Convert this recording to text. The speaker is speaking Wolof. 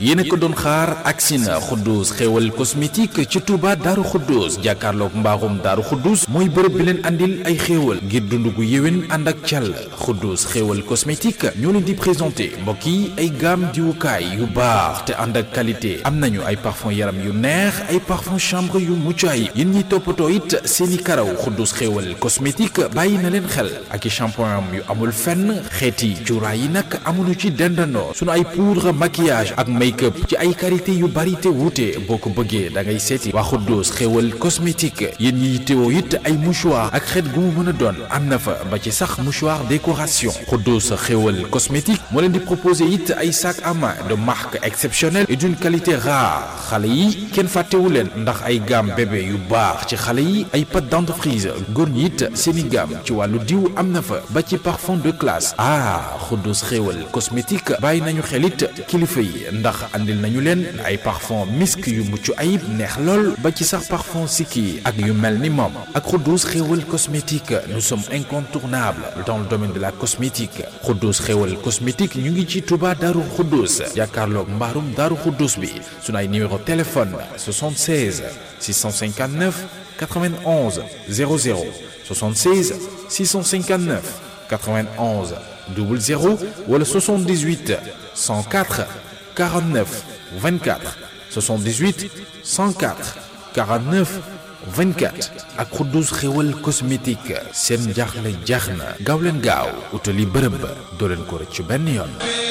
yéen a ko doon xaar agsi na Xuddus xéewal cosmétique ci Touba Daaru Xuddus jàkkaarloog mbaaxum Daaru Xuddus mooy bërëb bi leen andil ay xéewal ngir dund gu yéwén ànd ak càll Xuddus xéewal cosmétique ñoo leen di présenté mbokk yi ay gamme diwukaay yu baax te ànd ak qualité am nañu ay parfum yaram yu neex ay parfum chambre yu mucc ayib yéen ñiy toppatoo it seeni karaw Xuddus xéewal cosmétique bàyyi na leen xel ak i shampoing yu amul fenn xeeti cuuraay yi nag amuñu ci dendandoo sunu ay poudre maquillage ak make-up ci ay qualité yu bari te wuute boo ko bëggee da ngay seeti waa Xuddus xéewal cosmétique yéen ñi teewoo it ay mouchoir ak xeet gu mu mën a doon am na fa ba ci sax mouchoir décoration Xuddus xéewal cosmétique moo leen di proposer it ay sac à main de marque exceptionnelle et d'une qualité rare xale yi kenn fàttewu leen ndax ay gamme bébé yu baax ci xale yi ay pâte dentifrice góor ñi it seeni gamme ci wàllu diw am na fa ba ci parfum de classe ah Xuddus xéewal cosmétique bàyyi nañu xelit kilifa yi ndax andil nañu leen ay parfum misk yu mucc ayib neex lool ba ci sax parfum sikki ak yu mel ni moom ak Xuddus xéewal cosmétique nous sommes incontournables dans le domaine de la cosmétique Xuddus xéewal cosmétique ñu ngi ci Touba Daaru Xuddus jàkkaarloog mbaarum Daaru Xuddus bi sunu ay numéro téléphone 76 659 91 00 76 659 91 00 wala 78 104 49 24 78 104 49 24 ak Xuddus xéwal cosmétique seen jaaxle jaax na gaaw leen gaaw utali bërëb ba doo leen ko rëcc benn yoon.